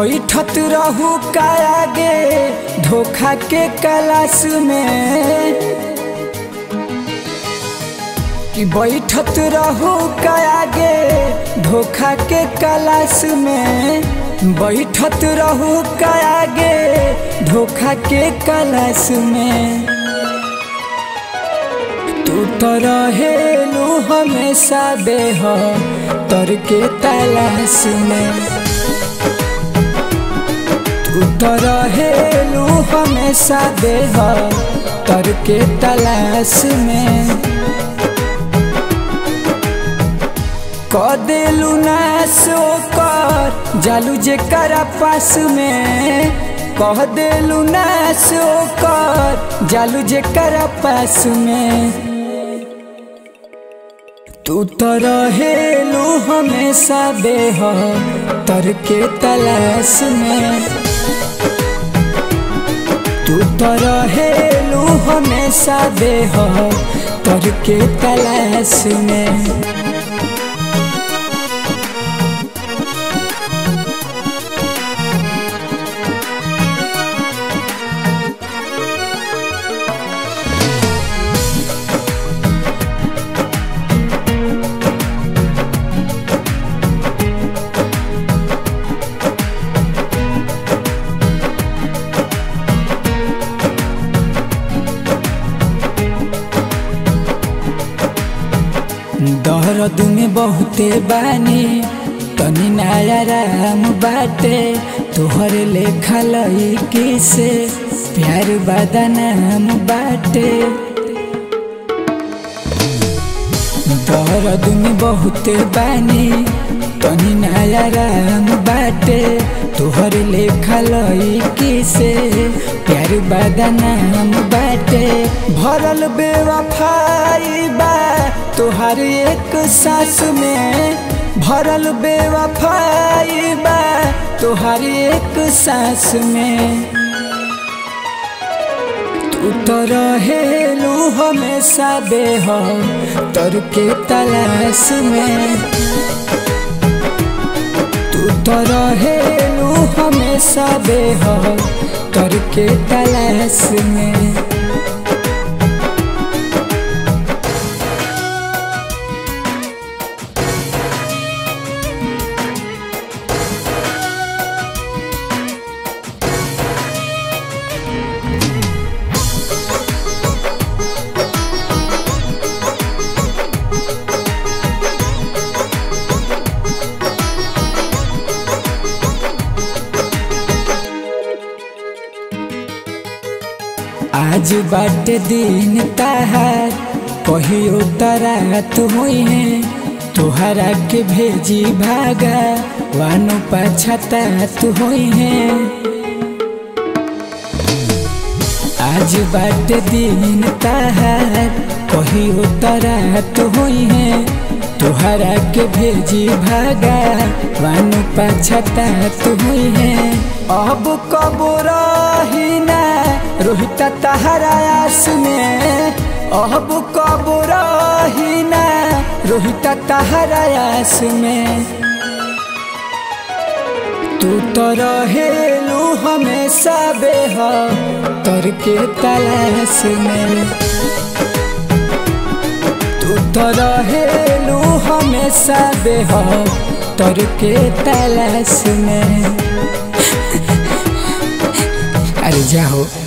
बैठत रहू का आगे धोखा के कलाश में कि बैठत रहू का आगे धोखा के कलाश में बैठत रहू का आगे धोखा के कलाश में तू तो रहेलू हमेशा बेह तर के तलाश में तू तो रहेलू हमेशा बेह तर के तलाश में क देलू नाश ओकर जालू जे करा पास में कह देलू नाश ओकर जालू जे करा पास में तू तो रहेलू हमेशा बेह तर के तलाश में तू तो रहेलू हमेशा बेह तर के तलाश में दर्द में बहुते बानी तनी नया राम बाटे तोहर लेखा लईकी से प्यार बदनाम बाटे दर्द में बहुते बानी तनी नया राम बाटे तोहर लेखा लईकी से प्यार बदनाम बाटे भरल बेवफाई बा तोहर एक सांस में भरल बेवफाई बा तोहर एक सांस में तू तो रहेलू हमेशा बेह तर के तलाश में तू तो रहेलू हमेशा बेह तर के तलाश में आज बाटे दिन तहार कहियो तरात हुई है तोहरा के भेजी भागा वानो पछतात हुई है आज बाटे दिन तहार कहियो तरात हुई है तोहरा के भेजी भागा वानो पछतात हुई है अब कब रही ना रोहित तहरा आस में अब कब रही ना रोहित तहरा आस में तू तो रहेलू हमेशा बेह तर के तलाश में तू तो रहेलू हमेशा बेह तर के तलाश में अरे जाओ